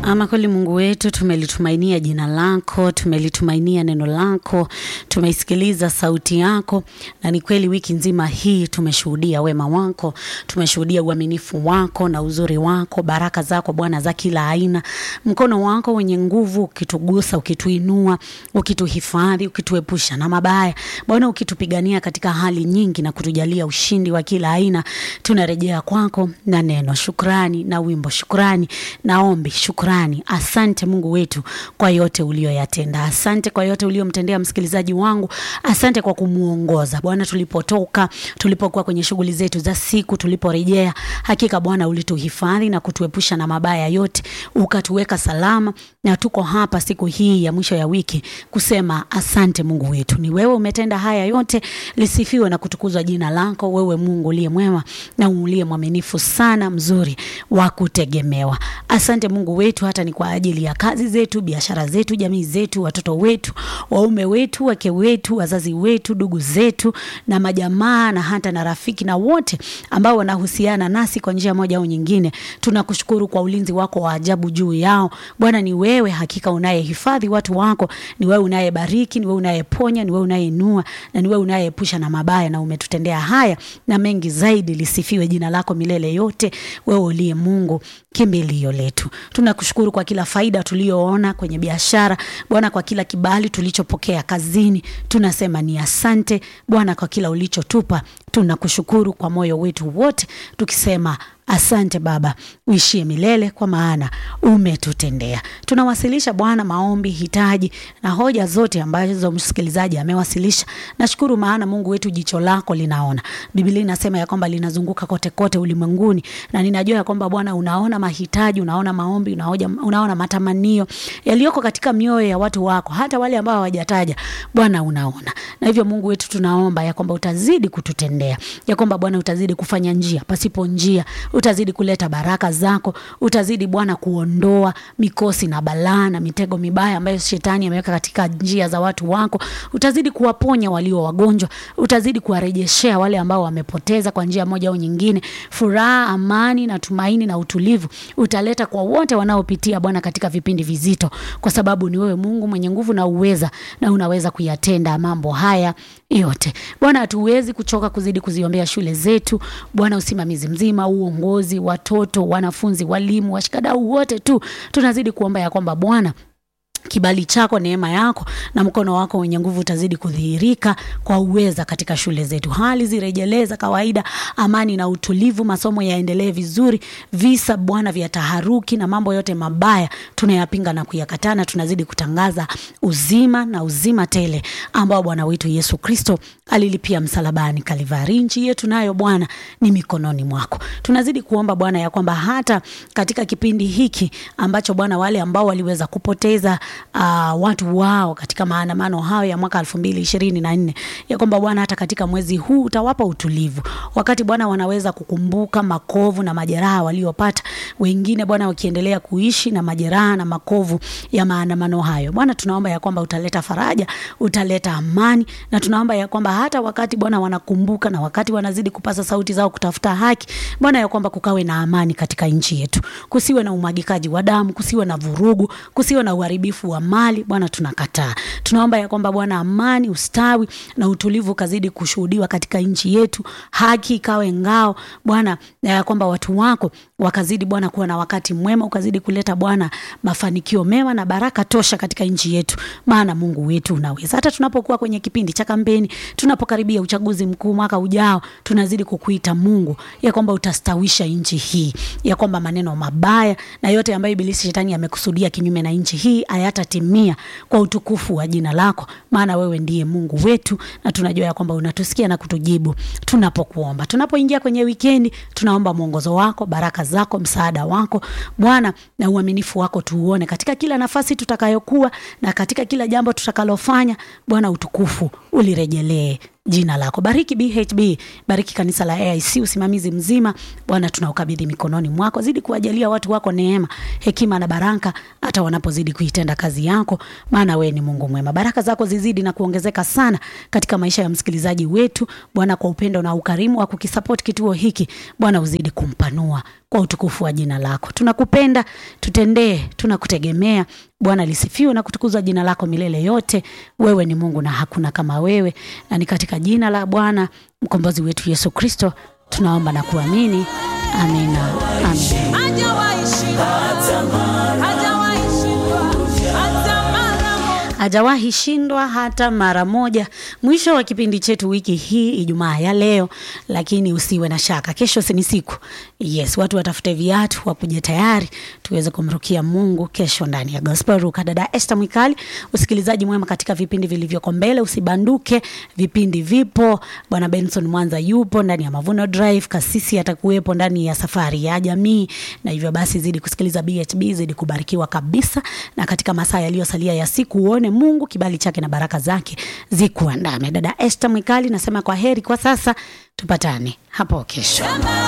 Ama kweli Mungu wetu, tumelitumainia jina lako, tumelitumainia neno lako, tumeisikiliza sauti yako, na ni kweli wiki nzima hii tumeshuhudia wema wako, tumeshuhudia uaminifu wako na uzuri wako, baraka zako Bwana za kila aina, mkono wako wenye nguvu ukitugusa, ukituinua, ukituhifadhi, ukituepusha na mabaya Bwana, ukitupigania katika hali nyingi na kutujalia ushindi wa kila aina. Tunarejea kwako na neno shukrani na wimbo shukrani na ombi shukrani. Asante Mungu wetu kwa yote uliyoyatenda. Asante kwa yote uliyomtendea msikilizaji wangu. Asante kwa kumuongoza Bwana, tulipotoka, tulipokuwa kwenye shughuli zetu za siku, tuliporejea, hakika Bwana ulituhifadhi na kutuepusha na mabaya yote, ukatuweka salama, na tuko hapa siku hii ya mwisho ya wiki kusema asante Mungu wetu. Ni wewe umetenda haya yote, lisifiwe na kutukuzwa jina lako, wewe Mungu uliye mwema na uliye mwaminifu sana, mzuri wa kutegemewa. Asante Mungu wetu, hata ni kwa ajili ya kazi zetu, biashara zetu, jamii zetu, watoto wetu, waume wetu, wake wetu, wazazi wetu, ndugu zetu na majamaa na hata na rafiki na wote ambao wanahusiana nasi kwa njia moja au nyingine. Tunakushukuru kwa ulinzi wako wa ajabu juu yao. Bwana, ni wewe hakika unayehifadhi watu wako, ni wewe unayebariki, ni wewe unayeponya, ni wewe unayeinua na ni wewe unayeepusha na mabaya, na umetutendea haya na mengi zaidi. Lisifiwe jina lako milele yote, wewe uliye Mungu kimbilio letu. Tunakushukuru kwa kila faida tuliyoona kwenye biashara Bwana, kwa kila kibali tulichopokea kazini, tunasema ni asante Bwana kwa kila ulichotupa. Tunakushukuru kwa moyo wetu wote tukisema asante Baba, uishie milele, kwa maana umetutendea. Tunawasilisha Bwana maombi, hitaji na hoja zote ambazo msikilizaji amewasilisha. Nashukuru maana Mungu wetu jicho lako linaona. Biblia inasema ya kwamba linazunguka kote kote ulimwenguni, na ninajua ya kwamba Bwana unaona mahitaji, unaona maombi, unaoja, unaona matamanio yaliyoko katika mioyo ya watu wako, hata wale ambao hawajataja. Bwana unaona, na hivyo Mungu wetu tunaomba ya kwamba utazidi kututendea, ya kwamba Bwana utazidi kufanya njia pasipo njia utazidi kuleta baraka zako, utazidi Bwana kuondoa mikosi na balaa na mitego mibaya ambayo shetani ameweka katika njia za watu wako. Utazidi kuwaponya walio wagonjwa, utazidi kuwarejeshea wale ambao wamepoteza kwa njia moja au nyingine. Furaha, amani na tumaini na utulivu utaleta kwa wote wanaopitia Bwana katika vipindi vizito, kwa sababu ni wewe Mungu mwenye nguvu na uweza, na unaweza kuyatenda mambo haya yote Bwana. Hatuwezi kuchoka kuzidi kuziombea shule zetu Bwana, usimamizi mzima, uongozi, watoto, wanafunzi, walimu, washikadau wote tu tunazidi kuomba ya kwamba Bwana kibali chako, neema yako na mkono wako wenye nguvu utazidi kudhihirika kwa uweza katika shule zetu, hali zirejeleza kawaida, amani na utulivu, masomo yaendelee vizuri. Visa Bwana vya taharuki na mambo yote mabaya tunayapinga na kuyakatana, tunazidi kutangaza uzima na uzima tele ambao Bwana wetu Yesu Kristo alilipia msalabani Kalivari. Nchi yetu nayo Bwana ni mikononi mwako. Tunazidi kuomba Bwana ya kwamba hata katika kipindi hiki ambacho Bwana wale ambao waliweza kupoteza Uh, watu wao katika maandamano hayo ya mwaka elfu mbili ishirini na nne ya kwamba Bwana hata katika mwezi huu utawapa utulivu, wakati Bwana wanaweza kukumbuka makovu na majeraha waliopata, wengine Bwana wakiendelea kuishi na majeraha na makovu ya maandamano hayo. Bwana tunaomba ya kwamba utaleta faraja, utaleta amani, na tunaomba ya kwamba hata wakati Bwana wanakumbuka na wakati wanazidi kupasa sauti zao kutafuta haki, Bwana ya kwamba kukawe na amani katika nchi yetu, kusiwe na umwagikaji wa damu, kusiwe na vurugu, kusiwe na uharibifu wa mali Bwana, tunakataa. Tunaomba ya kwamba Bwana amani, ustawi na utulivu kazidi kushuhudiwa katika nchi yetu, haki ikawe ngao Bwana, ya kwamba watu wako wakazidi Bwana kuwa na wakati mwema, ukazidi kuleta Bwana mafanikio mema na baraka tosha katika nchi yetu, maana Mungu wetu unaweza. Hata tunapokuwa kwenye kipindi cha kampeni, tunapokaribia uchaguzi mkuu mwaka ujao, tunazidi kukuita Mungu ya kwamba utastawisha nchi hii, ya kwamba maneno mabaya na yote ambayo ibilisi shetani amekusudia kinyume na nchi hii hayatatimia kwa utukufu wa jina lako, maana wewe ndiye Mungu wetu, na tunajua ya kwamba unatusikia na kutujibu tunapokuomba. Tunapoingia kwenye wikendi, tunaomba mwongozo wako, baraka zako, msaada wako Bwana, na uaminifu wako tuuone katika kila nafasi tutakayokuwa na katika kila jambo tutakalofanya. Bwana, utukufu ulirejelee jina lako. Bariki BHB, bariki kanisa la AIC, usimamizi mzima Bwana tunaukabidhi mikononi mwako. Zidi kuwajalia watu wako neema, hekima na baraka, hata wanapozidi kuitenda kazi yako, maana wewe ni Mungu mwema. Baraka zako zizidi na kuongezeka sana katika maisha ya msikilizaji wetu Bwana, kwa upendo na ukarimu wa kukisupport kituo hiki Bwana, uzidi kumpanua kwa utukufu wa jina lako. Tunakupenda, tutendee, tunakutegemea. Bwana lisifiwe na kutukuzwa jina lako milele yote. Wewe ni Mungu na hakuna kama wewe, na ni katika jina la Bwana mkombozi wetu Yesu Kristo tunaomba na kuamini. Amina, amina. Hajawahi shindwa. Hajawahi shindwa. Hata mara moja. hajawahi shindwa hata mara moja. Mwisho wa kipindi chetu wiki hii Ijumaa ya leo, lakini usiwe na shaka, kesho si ni siku. Yes, watu watafute viatu, wakuje tayari tuweze kumrukia Mungu kesho ndani ya Gospel Ruka. Dada Esther Mwikali, usikilizaji mwema katika vipindi vilivyoko mbele, usibanduke, vipindi vipo. Bwana Benson Mwanza yupo ndani ya Mavuno Drive, kasisi atakuwepo ndani ya safari ya jamii, na hivyo basi zidi kusikiliza BHB, zidi kubarikiwa kabisa, na katika masaa yaliyosalia ya siku uone Mungu kibali chake na baraka zake zikuandame. Dada Esther Mwikali nasema kwa heri kwa sasa, tupatane hapo kesho. Kama